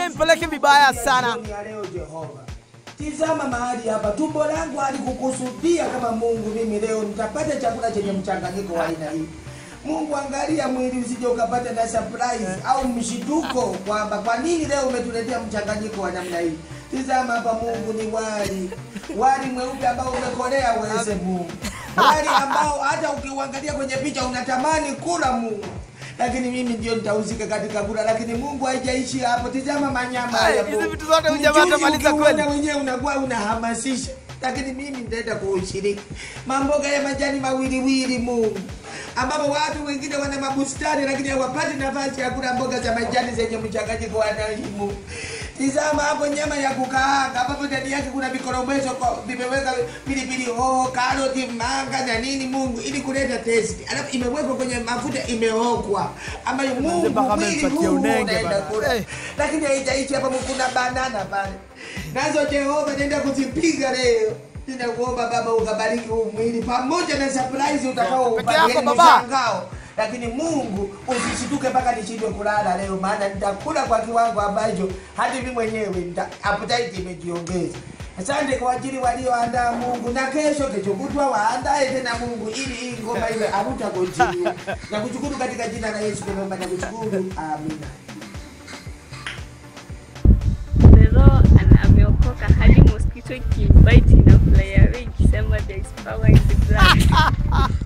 mpeleke vibaya sana. Jioni ya leo Jehova. Tizama mahali hapa, tumbo langu halikukusudia kama Mungu mimi leo nitapata chakula chenye mchanganyiko wa aina hii. Mungu, angalia mwili usije ukapata na surprise au mshituko kwamba kwa nini leo umetuletea mchanganyiko wa namna hii. Tizama hapa Mungu, ni wali wali mweupe ambao umekolea uweze Mungu, wali ambao hata ukiuangalia kwenye picha unatamani kula Mungu lakini mimi ndio nitahusika katika kula, lakini Mungu haijaishi hapo. Tizama manyama Hey, haya hizi Mungu. vitu zote huyu jamaa Mchuzi atamaliza ukiuona kweli. wenyewe unakuwa unahamasisha, lakini mimi nitaenda kuushiriki mamboga ya majani mawiliwili Mungu, ambapo watu wengine wana mabustani lakini hawapati nafasi ya kula mboga za majani zenye mchanganyiko wa aina Mungu. Tizama hapo nyama ya kukaanga ambapo ndani yake kuna vikorombezo kwa- vimeweka pilipili hoho, karoti, manga na nini Mungu, ili kuleta testi, alafu imewekwa kwenye mafuta, imeokwa ambayo Mungu mpaka mwili amenipatia huu unenge unaenda bana. kula Eh. lakini haijaishi hapa, kuna banana pale nazo. Jehova nenda kuzipiga leo. Ninakuomba Baba ukabariki huu mwili pamoja na surprise utakao Peke yako, upatieni Baba. mshangao. Lakini Mungu usishituke mpaka nishindwe kulala leo, maana nitakula kwa kiwango ambacho hadi mimi mwenyewe nita- appetite imejiongeza. Asante kwa ajili walioandaa Mungu, na kesho kesho kutwa waandae tena Mungu, ili hii ngoma iwe aruta continue. Na kushukuru katika jina la Yesu tunaomba na kushukuru, amina. Lero ana- ameokoka hadi mosquito ikibite inafly away ikisema there is power in the blood.